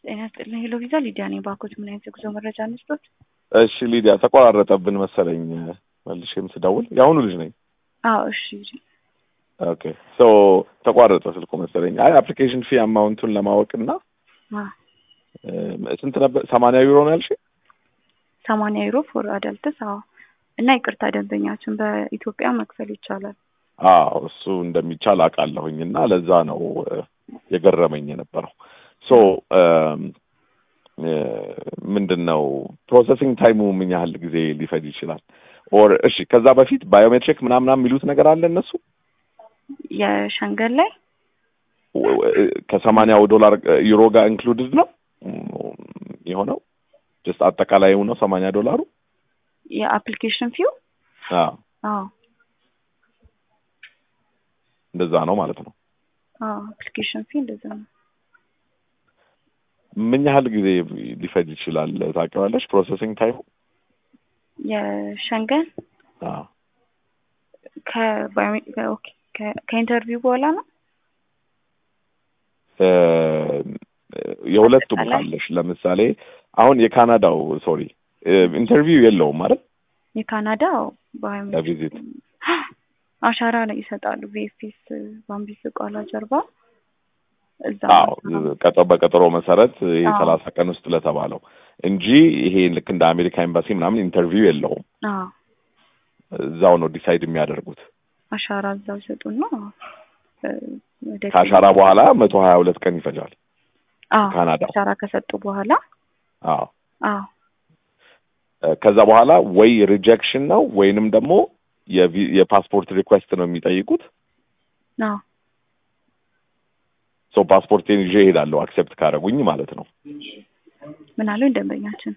ጤና ይስጥልኝ። ሄሎ ቪዛ ሊዲያ ነኝ። ባኮት ምን አይነት የጉዞ መረጃ እንስጦት? እሺ ሊዲያ፣ ተቆራረጠብን መሰለኝ መልሼም ስደውል የአሁኑ ልጅ ነኝ። አዎ እሺ። ኦኬ ሶ ተቋረጠ ስልኩ መሰለኝ። አይ አፕሊኬሽን ፊ አማውንቱን ለማወቅና ስንት ነበር? ሰማንያ ዩሮ ነው ያልሽ? ሰማንያ ዩሮ ፎር አዳልትስ። አዎ እና ይቅርታ ደንበኛችን በኢትዮጵያ መክፈል ይቻላል። አዎ እሱ እንደሚቻል አውቃለሁኝ እና ለዛ ነው የገረመኝ የነበረው። ሶ ምንድን ነው ፕሮሰሲንግ ታይሙ ምን ያህል ጊዜ ሊፈጅ ይችላል? ኦር እሺ ከዛ በፊት ባዮሜትሪክ ምናምናም የሚሉት ነገር አለ እነሱ የሸንገን ላይ ከሰማንያው ዶላር ዩሮ ጋር ኢንክሉድድ ነው የሆነው ጀስት አጠቃላይ ነው ሰማንያ ዶላሩ የአፕሊኬሽን ፊው አዎ አዎ እንደዛ ነው ማለት ነው። አዎ አፕሊኬሽን ፊ እንደዛ ነው። ምን ያህል ጊዜ ሊፈጅ ይችላል ታውቂዋለሽ? ፕሮሰሲንግ ታይሙ የሸንገን አዎ ከባዮ ኦኬ ከኢንተርቪው በኋላ ነው። የሁለቱም አጠቃላይ? ካለሽ ለምሳሌ አሁን የካናዳው ሶሪ ኢንተርቪው የለውም ማለት የካናዳው ለቪዚት አሻራ ነው ይሰጣሉ። ቪኤፍኤስ ባምቢስ ቃላ ጀርባ እዛ አዎ ቀጠሮ በቀጠሮ መሰረት ይሄ አዎ። ሰላሳ ቀን ውስጥ ለተባለው እንጂ ይሄ ልክ እንደ አሜሪካ ኤምባሲ ምናምን ኢንተርቪው የለውም። አዎ እዛው ነው ዲሳይድ የሚያደርጉት። አሻራ እዛው ይሰጡና እ፣ ወደ ከአሻራ በኋላ መቶ ሀያ ሁለት ቀን ይፈጃል። አዎ ካናዳ አሻራ ከሰጡ በኋላ አዎ አዎ ከዛ በኋላ ወይ ሪጀክሽን ነው ወይንም ደግሞ የቪ- የፓስፖርት ሪኩዌስት ነው የሚጠይቁት። አዎ ሶ ፓስፖርቴን ይዤ እሄዳለሁ አክሴፕት ካደረጉኝ ማለት ነው። ምን አሉኝ ደንበኛችን?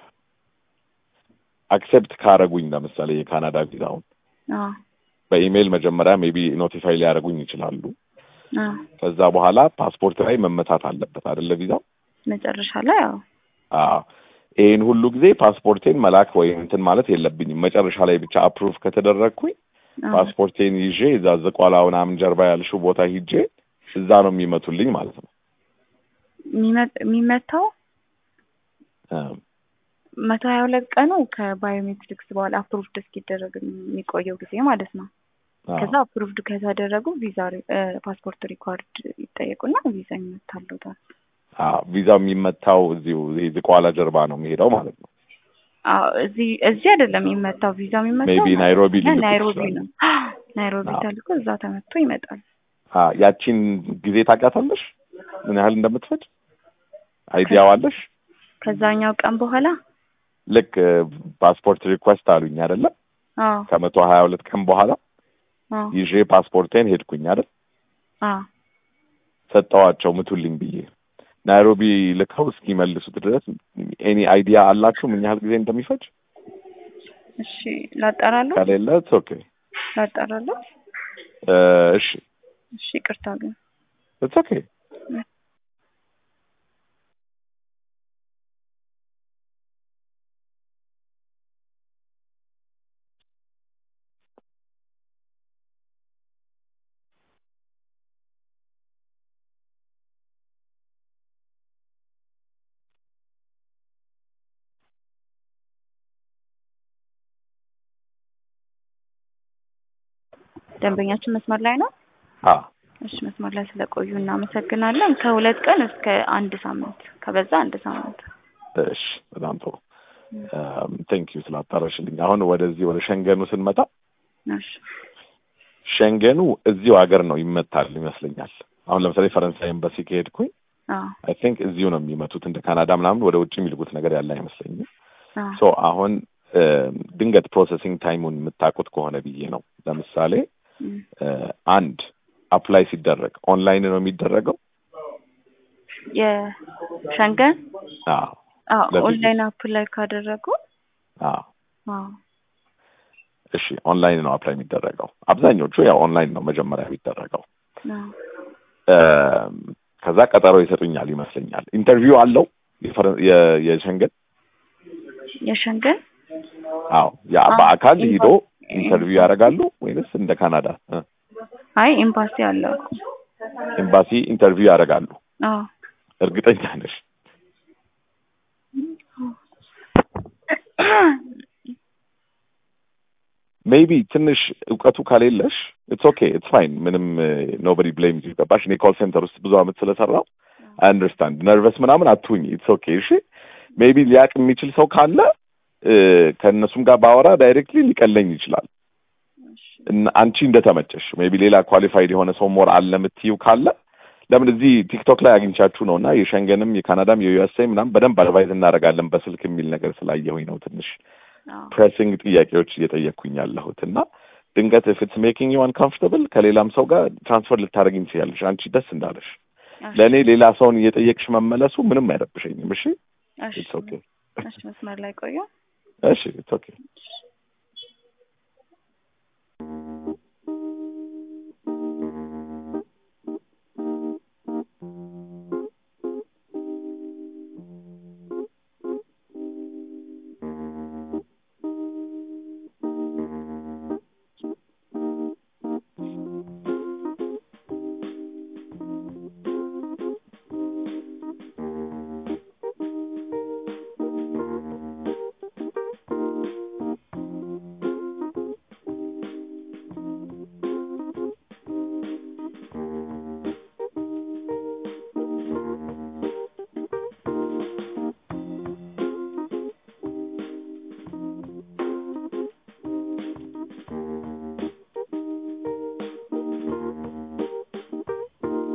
አክሴፕት ካደረጉኝ ለምሳሌ የካናዳ ቪዛውን አዎ በኢሜይል መጀመሪያ ሜቢ ኖቲፋይ ሊያደርጉኝ ይችላሉ። አዎ ከዛ በኋላ ፓስፖርት ላይ መመታት አለበት አይደለ ቪዛው። መጨረሻ ላይ አዎ አዎ ይሄን ሁሉ ጊዜ ፓስፖርቴን መላክ ወይም እንትን ማለት የለብኝም። መጨረሻ ላይ ብቻ አፕሩቭ ከተደረግኩኝ አዎ ፓስፖርቴን ይዤ እዛ ዝቋላ ምናምን ጀርባ ያልሽው ቦታ ሂጄ እዛ ነው የሚመቱልኝ ማለት ነው። የሚመ- የሚመታው እ፣ መቶ ሀያ ሁለት ቀኑ ከባዮሜትሪክስ በኋላ አፕሩቭድ እስኪደረግ የሚቆየው ጊዜ ማለት ነው። አዎ። ከዛ አፕሩቭድ ከተደረጉ ቪዛ ሪ- እ፣ ፓስፖርት ሪኳርድ ይጠየቁና ቪዛ ይመታሉታል። አዎ ቪዛው የሚመታው እዚሁ ይሄ ዝቋላ ጀርባ ነው የሚሄደው ማለት ነው። አዎ እዚህ እዚህ አይደለም የሚመታው ቪዛ የሚመታው ሜቢ ናይሮቢ ና- ሊልኩት ናይሮቢ ይችላሉ። ነው። ናይሮቢ አዎ። ተልኮ እዛ ተመቶ ይመጣል። አዎ ያቺን ጊዜ ታውቂያታለሽ? ምን ያህል እንደምትፈጅ አይዲያው አለሽ? ከዛኛው ቀን በኋላ ልክ ፓስፖርት ሪኩዌስት አሉኝ አይደለ? አዎ ከመቶ ሀያ ሁለት ቀን በኋላ አዎ ይዤ ፓስፖርቴን ሄድኩኝ አይደል? አዎ ሰጠዋቸው ምቱልኝ ብዬ ናይሮቢ ልከው እስኪመልሱት ድረስ ኤኒ አይዲያ አላችሁ ምን ያህል ጊዜ እንደሚፈጅ? እሺ ላጠራሉ ከሌለ ኦኬ ላጠራሉ እሺ እሺ ይቅርታ ግን ኢትስ ኦኬ ደንበኛችን መስመር ላይ ነው። አ እሺ መስመር ላይ ስለቆዩ እናመሰግናለን። ከሁለት ቀን እስከ አንድ ሳምንት ከበዛ አንድ ሳምንት። እሺ በጣም ጥሩ ቴንክ ዩ ስላጣራሽልኝ። አሁን ወደዚህ ወደ ሸንገኑ ስንመጣ እሺ ሸንገኑ እዚሁ ሀገር ነው ይመታል ይመስለኛል። አሁን ለምሳሌ ፈረንሳይ ኤምባሲ ከሄድኩኝ አዎ አይ ቲንክ እዚሁ ነው የሚመቱት። እንደ ካናዳ ምናምን ወደ ውጭ የሚልኩት ነገር ያለ አይመስለኝም። አዎ ሶ አሁን እ፣ ድንገት ፕሮሰሲንግ ታይሙን የምታውቁት ከሆነ ብዬ ነው። ለምሳሌ እም፣ እ፣ አንድ አፕላይ ሲደረግ ኦንላይን ነው የሚደረገው። የሸንገን አዎ አዎ ለቪዚት። ኦንላይን አፕ ላይ ካደረጉ አዎ አዎ እሺ ኦንላይን ነው አፕላይ የሚደረገው። አብዛኞቹ ያው ኦንላይን ነው መጀመሪያ የሚደረገው። አዎ እ፣ ከዛ ቀጠሮ ይሰጡኛል ይመስለኛል። ኢንተርቪው አለው የፈረ- የ- የሸንገን የሸንገን አዎ ያ አዎ፣ በአካል ኢንቫ- ሂዶ ኢንተርቪው ያደርጋሉ ወይንስ እንደ ካናዳ እ፣ አይ ኤምባሲ አለው እኮ ኤምባሲ ኢንተርቪው ያደርጋሉ? አዎ እርግጠኛ ነሽ? ሜቢ ትንሽ እውቀቱ ከሌለሽ ኢትስ ኦኬ ኢትስ ፋይን ምንም ኖበዲ ብሌም ገባሽ እኔ ኮል ሴንተር ውስጥ ብዙ አመት ስለሰራው አይ አንደርስታንድ ነርቨስ ምናምን አትሁኝ ኢትስ ኦኬ እሺ ሜቢ ሊያቅ የሚችል ሰው ካለ እ፣ ከእነሱም ጋር ባወራ ዳይሬክትሊ ሊቀለኝ ይችላል እና አንቺ እንደተመቸሽ ሜቢ ሌላ ኳሊፋይድ የሆነ ሰው ሞር አለ የምትይው ካለ ለምን እዚህ ቲክቶክ ላይ አግኝቻችሁ ነው እና የሸንገንም የካናዳም የዩኤስኤ ምናምን በደንብ አድቫይዝ እናደርጋለን በስልክ የሚል ነገር ስላየሁኝ ነው ትንሽ አዎ ፕሬሲንግ ጥያቄዎች እየጠየቅኩኝ ያለሁት እና ድንገት ኢፍ ኢትስ ሜኪንግ ዩ አንኮምፎርታብል ከሌላም ሰው ጋር ትራንስፈር ልታደርጊኝ ትችያለሽ አንቺ ደስ እንዳለሽ እሺ፣ ለእኔ ሌላ ሰውን እየጠየቅሽ መመለሱ ምንም አይረብሸኝም እሺ እሺ ኢትስ ኦኬ እሺ መስመር ላይ ቆዩ። እሺ ኢትስ ኦኬ እሺ